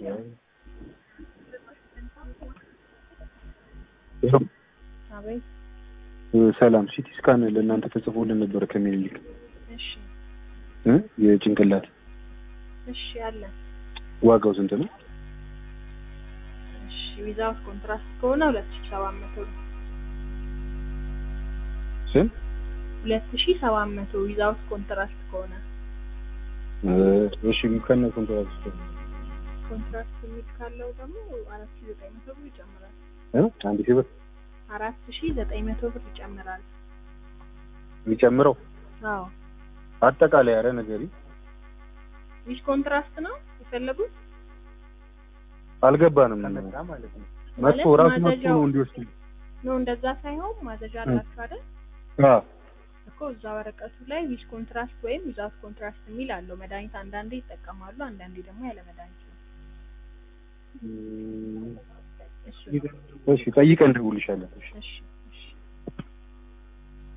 አቤት። ሰላም ሲቲ ስካን ለእናንተ ተጽፎልን ነበር ከሚኒሊክ እሺ እ የጭንቅላት እሺ አለ። ዋጋው ስንት ነው? እሺ ዊዛውት ኮንትራስት ከሆነ ሁለት ሺህ ሰባት መቶ ነው። ስንት? ሁለት ሺህ ሰባት መቶ ዊዛውት ኮንትራስት ከሆነ እ እሺ ከነ ኮንትራት ኮንትራክት የሚል ካለው ደግሞ አራት ሺህ ዘጠኝ መቶ ብር ይጨምራል። እ አንድ ሺህ ብር አራት ሺህ ዘጠኝ መቶ ብር ይጨምራል። የሚጨምረው አዎ አጠቃላይ አረ ነገሪ ዊዝ ኮንትራስት ነው የፈለጉት? አልገባንም። መጥቶ ራሱ መጥቶ ማዘዣው- ነው እንዲወስድ ኖ እንደዛ ሳይሆን ማዘዣ አላችሁ አይደል? አ እኮ እዛ ወረቀቱ ላይ ዊዝ ኮንትራስት ወይም ዊዛውት ኮንትራስት የሚል አለው። መድኃኒት አንዳንዴ ይጠቀማሉ፣ አንዳንዴ ደግሞ ያለ መድኃኒት ነው። እሱ እሺ ጠይቀን እንደውልሻለን። እሺ እሺ